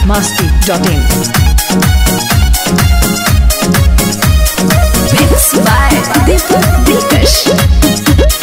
masti.in. Mix by Deepak Dikash.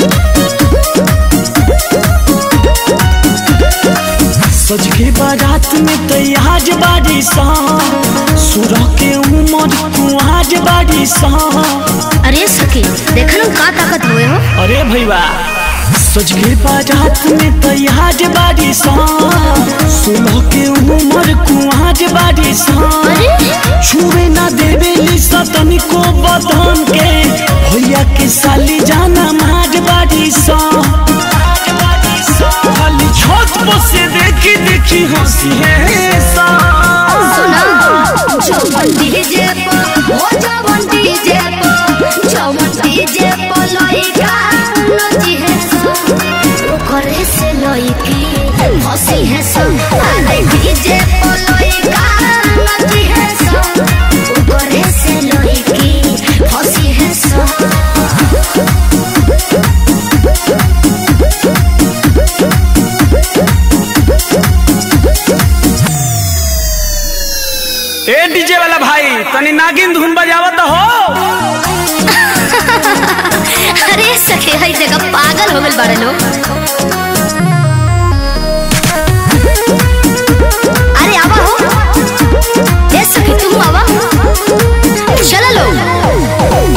सज के बारात में तैयार बाड़ी सा सुरह के उमर कुआज बाड़ी सा अरे सखी देखा ना का ताकत हुए हो अरे भैया सज के बारात में तैयार बाड़ी सा सुरह के उमर कुआज बाड़ी सा छुए ना देवे लिसा तनिको बदन के भैया के साली जाना माज बाड़ी सा खाली छत पर से देखी देखी हंसी है सा जवन डीजे पर हो जवन डीजे पर जवन डीजे पर लइका नची है सो ओकरे से लइकी हंसी है सो अरे डीजे पर लइका नची है सो ओकरे से लइकी हंसी है सो ए डीजे वाला भाई तनी नागिन धुन बजावत हो अरे सखी हई जगह पागल हो गइल बाड़े लोग अरे आवा हो ए सखी तुम आवा चलो लो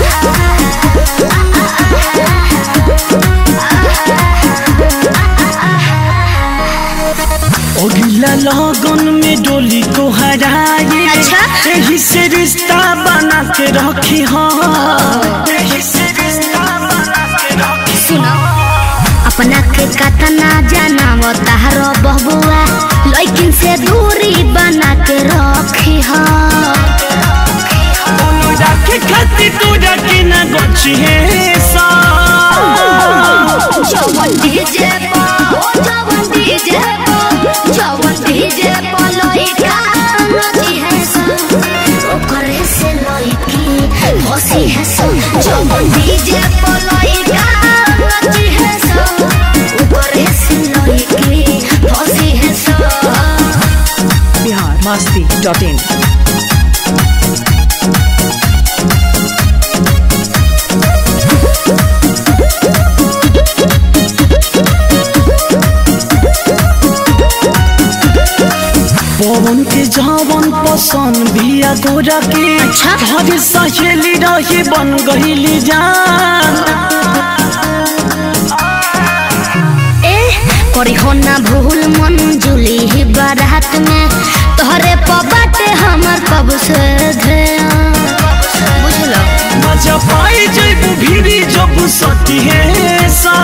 अगला लगन में डोली को हराए अच्छा। यही से रिश्ता बना के रखी हो यही से रिश्ता बना के रखी सुनो अपना के कतना जाना वो तारो बबुआ लेकिन से दूरी बना के रखी हो दोनों राखे खातिर तू रखे ना गच्छी है सा जवन डीजे पर ओ जवन डीजे पर जवन डीजे पर लइका नची है सो ओकरे से लइकी हंसी है सो जवन डीजे पर लइका नची है सो ओकरे से लइकी हंसी है सो Bihar masti.in. पवन के जावन पसंद बिया गोरा के अच्छा। हर सहेली रही बन गईली जान ए करी हो ना भूल मन जुली ही बारात में तोहरे पबाटे हमर कब से ध्यान बुझलो मजा पाई जब भीड़ी जब सती है सा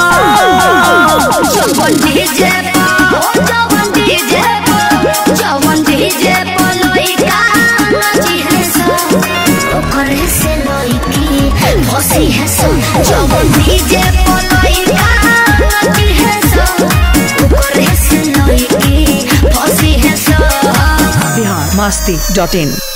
जवन डीजे पर ओ जवन डीजे पर जवन डीजे पर लइका नची है सो ओकरे से लइकी हंसी है सो जवन डीजे पर लइका नची है सो ओकरे से लइकी हंसी है सो Bihar masti.in.